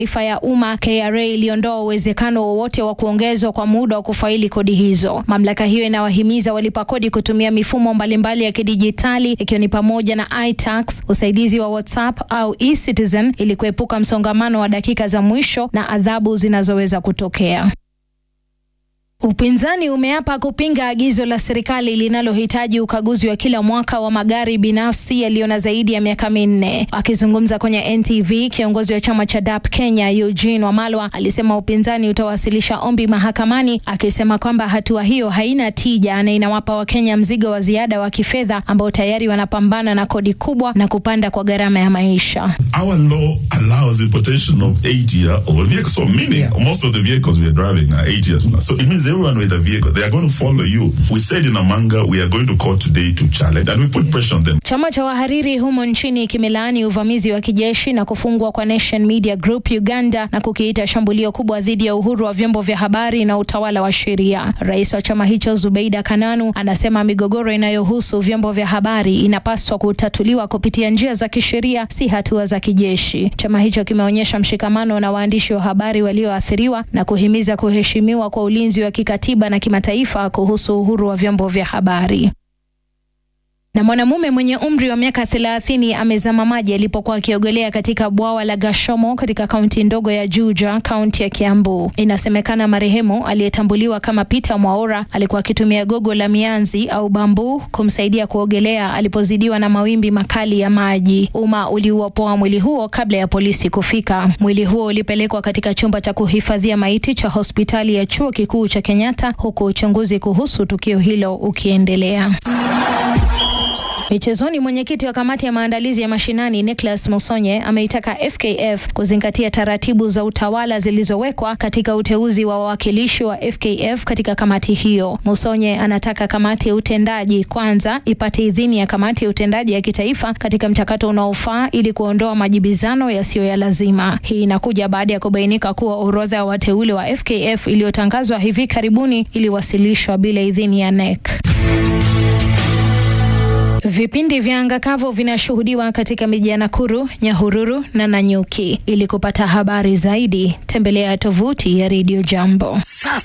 taarifa ya umma, KRA iliondoa uwezekano wowote wa kuongezwa kwa muda wa kufaili kodi hizo. Mamlaka hiyo inawahimiza walipa kodi kutumia mifumo mbalimbali ya kidijitali ikiwa ni pamoja na iTax, usaidizi wa WhatsApp au eCitizen ili kuepuka msongamano wa dakika za mwisho na adhabu zinazoweza kutokea. Upinzani umeapa kupinga agizo la serikali linalohitaji ukaguzi wa kila mwaka wa magari binafsi yaliyo na zaidi ya miaka minne. Akizungumza kwenye NTV, kiongozi wa chama cha DAP Kenya Eugene Wamalwa alisema upinzani utawasilisha ombi mahakamani, akisema kwamba hatua hiyo haina tija na inawapa Wakenya mzigo wa ziada wa kifedha ambao tayari wanapambana na kodi kubwa na kupanda kwa gharama ya maisha. Our law allows importation of eight-year-old vehicles. So meaning most of the vehicles we are driving are eight years now. So it means everyone with a vehicle, they are going to follow you. We said in Amanga, we are going to court today to challenge, and we put pressure on them. Chama cha wahariri humo nchini kimelaani uvamizi wa kijeshi na kufungwa kwa Nation Media Group Uganda na kukiita shambulio kubwa dhidi ya uhuru wa vyombo vya habari na utawala wa sheria. Rais wa chama hicho Zubeida Kananu anasema migogoro inayohusu vyombo vya habari inapaswa kutatuliwa kupitia njia za kisheria, si hatua za kijeshi. Chama hicho kimeonyesha mshikamano na waandishi wa habari walioathiriwa na kuhimiza kuheshimiwa kwa ulinzi wa kikatiba na kimataifa kuhusu uhuru wa vyombo vya habari. Na mwanamume mwenye umri wa miaka thelathini amezama maji alipokuwa akiogelea katika bwawa la Gashomo katika kaunti ndogo ya Juja, kaunti ya Kiambu. Inasemekana marehemu aliyetambuliwa kama Peter Mwaura alikuwa akitumia gogo la mianzi au bambu kumsaidia kuogelea alipozidiwa na mawimbi makali ya maji. Umma uliuopoa mwili huo kabla ya polisi kufika. Mwili huo ulipelekwa katika chumba cha kuhifadhia maiti cha hospitali ya chuo kikuu cha Kenyatta, huku uchunguzi kuhusu tukio hilo ukiendelea. Michezoni, mwenyekiti wa kamati ya maandalizi ya mashinani Nicholas Musonye ameitaka FKF kuzingatia taratibu za utawala zilizowekwa katika uteuzi wa wawakilishi wa FKF katika kamati hiyo. Musonye anataka kamati ya utendaji kwanza ipate idhini ya kamati ya utendaji ya kitaifa katika mchakato unaofaa ili kuondoa majibizano yasiyo ya lazima. Hii inakuja baada ya kubainika kuwa orodha ya wateule wa FKF iliyotangazwa hivi karibuni iliwasilishwa bila idhini ya NEC. Vipindi vya anga kavu vinashuhudiwa katika miji ya Nakuru, Nyahururu na Nanyuki. Ili kupata habari zaidi, tembelea tovuti ya Radio Jambo.